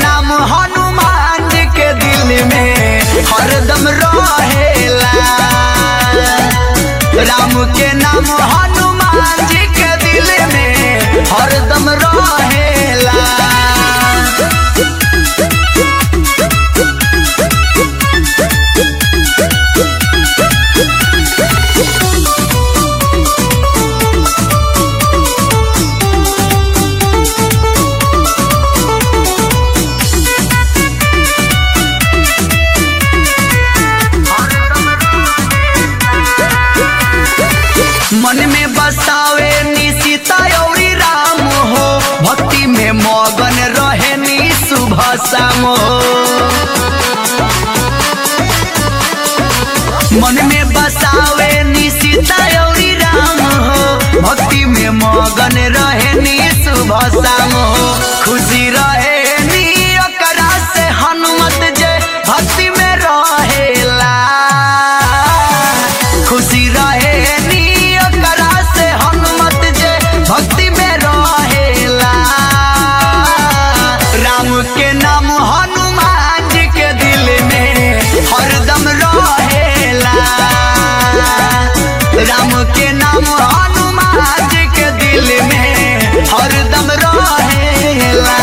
नाम हनुमान जी के दिल में हरदम रहेला राम के नाम हनुमान जी के दिल में हरदम रहेला मन में बसावे नी सीता औरी राम हो भक्ति में मगन रहे नी सुबह शाम हो मन में बसावे नी सीता औरी राम हो भक्ति में मगन रहे नी सुबह शाम हो खुशी रहे नी ओकरा से हनुमत जे भक्ति में रहेला खुशी रहे नी ओकरा से हनुमत जे भक्ति में रहेला राम के नाम हनुमान जी के दिल में हरदम रहेला राम के नाम हनुमान जी के दिल में हरदम रहेला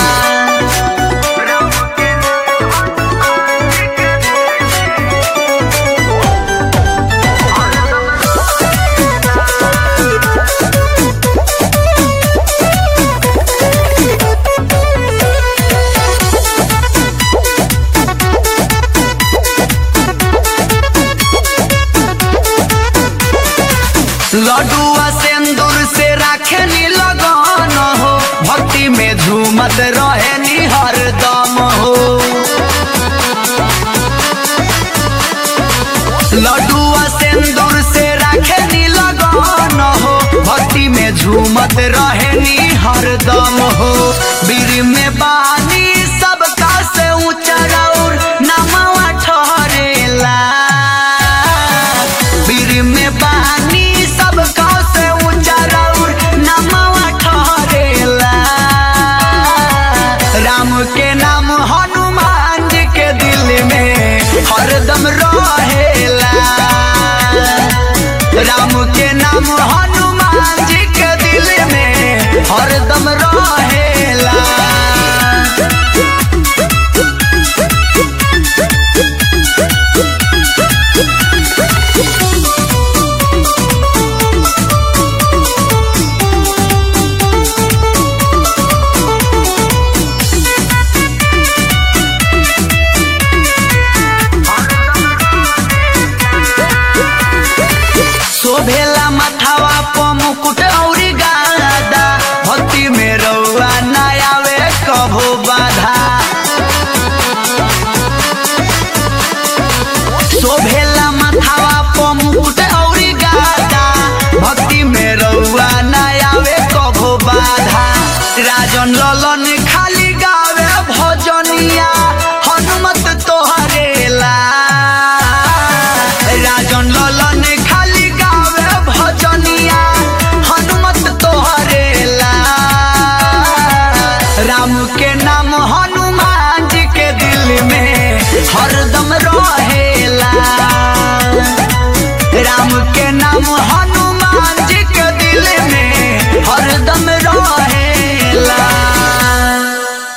लडुआ सिंदूर से राखे नी लगन हो भक्ति में झूमत रहे नी हरदम हो लडुआ सिंदूर से राखे नी लगन हो भक्ति में झूमत रहे नी हरदम हो बीर में बानी सबका से ऊंचा रौर नमवा ठहरेला बीर में बानी सबका से ऊंचा रौर नमवा ठहरेला राम के नाम हनुमान जी के दिल में हरदम रहेला राम के नाम हनुमान जी के दिल में हरदम रहेला शोभेला मथावा प मुकुट औरी गादा भक्ति में रउआ न आवे कभो बाधा शोभेला मथावा प मुकुट औरी गादा भक्ति में रउआ न आवे कभो बाधा राजन ललन खाली गावे भजनिया हनुमत तोहरेला राजन ललन खाली गावे भजनिया हनुमत तोहरेला राम के नाम हनुमान जी के दिल में हरदम रहेला राम के नाम